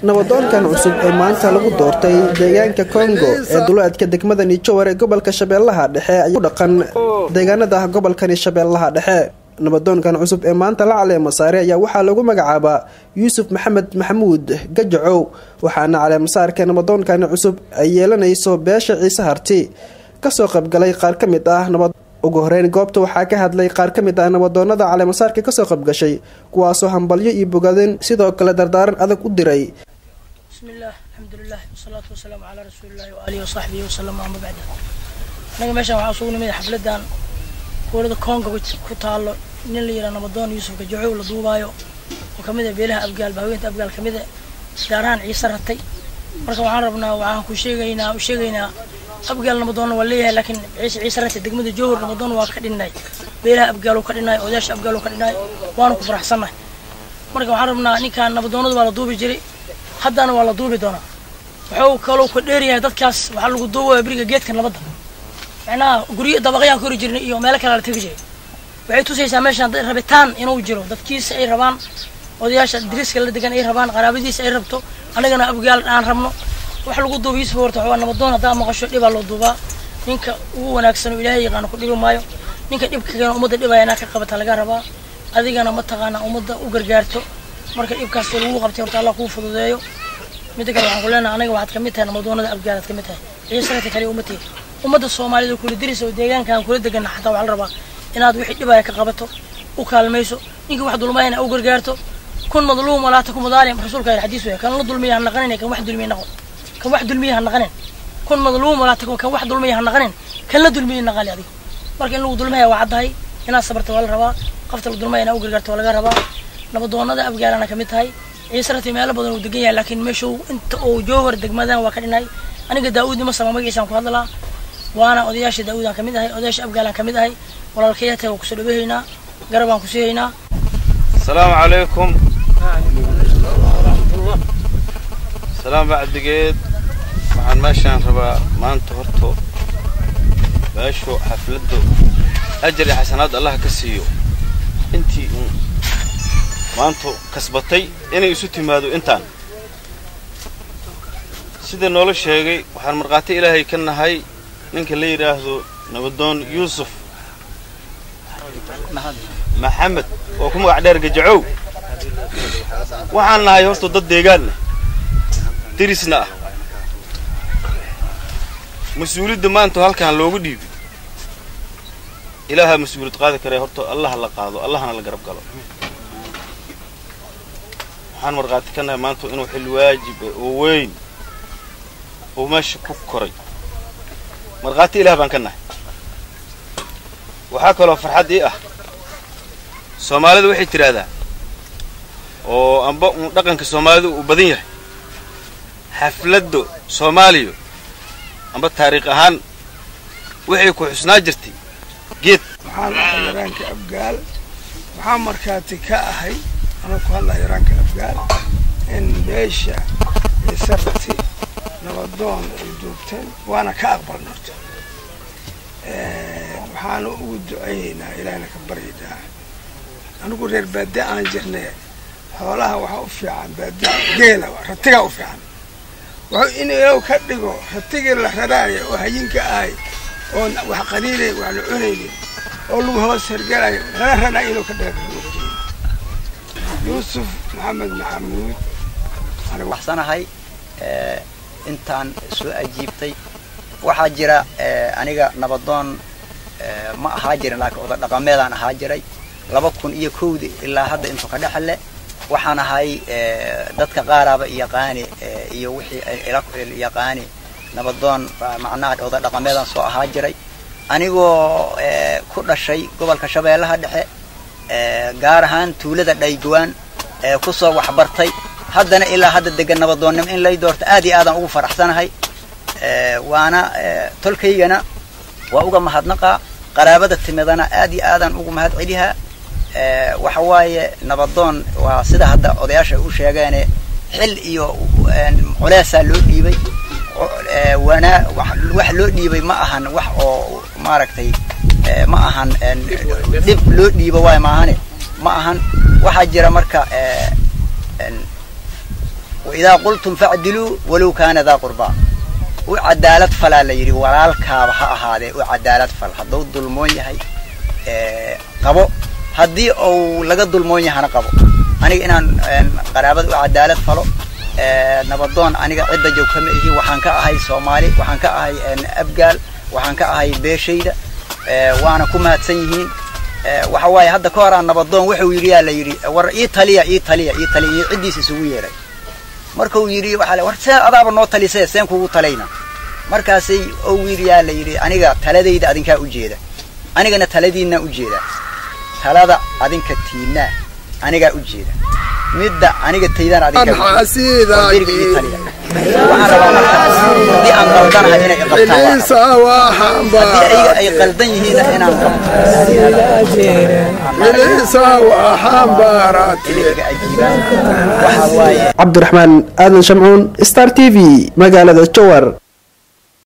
nabadoonkan cusub ee maanta lagu doortay deegaanka kongo ee duleedka degmada nijowar ee gobolka shabeellaha dhexe ayaa u dhaqan deegaanada gobolkani shabeellaha dhexe nabadoonkan cusub ee maanta la caleemo saare ayaa waxaa lagu magacaabaa yuusuf maxamed maxamuud gajacow waxaana caleemasaarka nabadoonkani cusub ay yeelanayso beesha ciise harti kasoo qaybgalay qaar ka mid ah nabad ugu horeyn goobta waxaa ka hadlay qaar ka mid ah nabadoonada caleemasaarka kasoo qaybgashay kuwaasoo hambalyo iyo bogadin sidoo kale dardaaran adag u diray bismillaah alxamdulilah wasalaatu wasalaamu calaa rasuulillahi waaalihi wasaxbihi wasalam ama bacda anaga meeshaan waxaa isugu nimid xafladan gobolada koonga ku taalo nin la yidhaha nabadoon yuusuf gajacow la duubaayo oo kamid ah beelaha abgaal bahaweynta abgaal kamid a gaar ahaan ciise ratay marka waxaan rabnaa waxaan ku sheegaynaa u sheegaynaa abgaal nabadoonna waa leeyahay laakiin ciise ciise ratay degmada jowhar nabadoon waa ka dhinnaay beelaha abgaal ka dhinnaay odayaasha abgaal ka dhinnaay waanu ku faraxsannahay marka waxaan rabnaa ninkaan nabadoonada waa la duubi jiray haddana waa la duubi doonaa wuxuu kaloo ka dheeryahay dadkaas waxaa lagu duubaya beriga geedka nabadda macnaha guryo dabaqyaan kori jirnay iyo meelo kale la tegi jiray waxay tusaysaa meeshaan dad rabitaan inuu jiro dadkiisa ay rabaan odayaasha diriska la degan ay rabaan qaraabadiisa ay rabto anagana abgaal aan rabno wax lagu duuba yuusuf horta waxaa nabadoon haddaa maqasho dhibaa loo duubaa ninka ugu wanaagsan oo ilaahay yaqaano ku dhibi maayo ninka dhibka keena ummadda dhibaya inaa ka qabata laga rabaa adigana mataqaana ummadda u gargaarto marka dhibkaas lagu qabtay horta allah kuu fududeeyo midda kale waxaan ku leenahay anaga waxaad kamid tahay nabadoonada abgaalaad kamid tahay ciisanata kale ummadteed ummadda soomaalida kula diraysa oo deegaankaan kula degana xataa waxaa la rabaa inaad wixii dhibaya ka qabato u kaalmayso ninka wax dulmayana u gargaarto kun madluum walaa taku madaalim rasuulka yidhi xadiis weya kan la dulmiya ha naqanin kan wax dulmiya naqo kan wax dulmiya ha naqanin kun madluum walaa taku kan wax dulmiya ha naqanin kan la dulmiya naqali adiga marka in lagu dulmaya waa caddahay inaad sabarta waa la rabaa qofta la dulmaya inaa u gargaarto waa laga rabaa nabadoonada abgaalana kamid tahay ciise rati meelo badan uu degan yahay laakiin meesha inta uu jowhar degmadan waa ka dhinay aniga daawud nima sama magaciisaan ku hadlaa waana odayaasha daawudaan kamid ahay odayaasha abgaalaan kamid ahay walaalkayata waa kusoo dhawehaynaa garabaan kusiihaynaa asalaamu calaykum salaam bacdigeed waxaan meeshaan rabaa maanta horto meeshu xafladdu ajar iyo xasanaad allah ka siiyo intii uun maanta kasbatay inay isu timaado intaan sida noola sheegay waxaan markhaati ilaahay ka nahay ninka la yidhaahdo nabadoon yuusuf maxamed oo ku magac dheer gajacow waxaan nahay horta dad deegaanna dirisna ah mas-uuliyadda maanta halkaan loogu dhiibay ilaahaa mas-uuliyad qaadi karee horta allaha la qaado allahana la garab galo waxaan markhaati ka nahay maanta inuu xil waajiba oo weyn uu meesha ku koray markhaati ilaah baan ka nahay waxaa kaloo farxad ii ah soomaalida waxay tidhaahdaa oo amba uun dhaqanka soomaalida uu badan yahay xafladda soomaaliya amba taariikh ahaan waxay ku xusnaa jirtay geed waxaan ahay yaraanka abgaal waxaa markhaati ka ahay anuu ku hadlaa yaraanka abgaal in beesha ciisarati nabadoon ay duubteen waana ka aqbalna horta waxaana ugu ducaynaynaa ilaahna ka baryaynaa anigu reer baadi aan jirnay xoolaha waxaa u fiican baadi geela ratigaa u fiican wuxuu in ilow ka dhigo ratigii la raraaya oo hayinka ahay oon wax qaliilay wax la cunaynin oo lagu hoos hergalayo lala raraa inuu ka dhiga yuusuf maxamed maxamuud waxsanahay intaan soo ajiibtay waxaa jira aniga nabadoon ma ahaa jirin laakiin oda dhaqameedaan ahaa jiray laba kun iyo kowdi ilaa hadda intuu ka dhexle waxaan ahay dadka qaaraaba yaqaani iyo wixii ila yaqaani nabadoon macnaha oda dhaqameedaan soo ahaa jiray anigoo ku dhashay gobolka shabeellaha dhexe gaar ahaan tuulada dhaygawaan kusoo waxbartay haddana ilaa hadda degan nabadoonnimo in lay doorto aad iyo aadaan ugu faraxsanahay waana tolkaygana waa uga mahadnaqaa qaraabada timidana aad iyo aadaan ugu mahad celihaa waxa waaye nabadoon waa sida hadda odayaasha u sheegeene xil iyo culeysaa loo dhiibay wanaa wax loo dhiibay ma ahan wax oo maaragtay ma ahan dhib loo dhiibo waay maahane ma ahan waxaa jira marka waidaa qultum facdiluu walow kaana daa qurbaa u cadaalad falaa la yidhi walaalkaaba ha ahaadee u cadaalad fal hadduu dulmoon yahay qabo haddii uu laga dulmoon yahana qabo aniga inaan qaraabada u cadaalad falo nabadoon aniga cidda joog kama ihi waxaan ka ahay soomaali waxaan ka ahay abgaal waxaan ka ahay beeshayda waana ku mahadsan yihiin waxa waaye hadda ka horaan nabadoon wuxuu yidhi yaa la yidhi war ii taliya ii taliya ii taliya iyo ciddiis isugu yeeray markuu yidhi waxaa la war see adaaba noo talisee seen kugu talayna markaasay ou yidhi yaa la yidhi aniga taladayda adinkaa u jeeda anigana taladiinaa u jeeda talada adinka tiinaa anigaa u jeeda midda aniga taydaan adinka diriga ii taliya waxaan rabaa marka haddii aan qaldanahay inay iqabtaan haddii ayaga ay qaldan yihiinna inaan cabdiraxmaan aadan shamcuun star t v magaalada jowar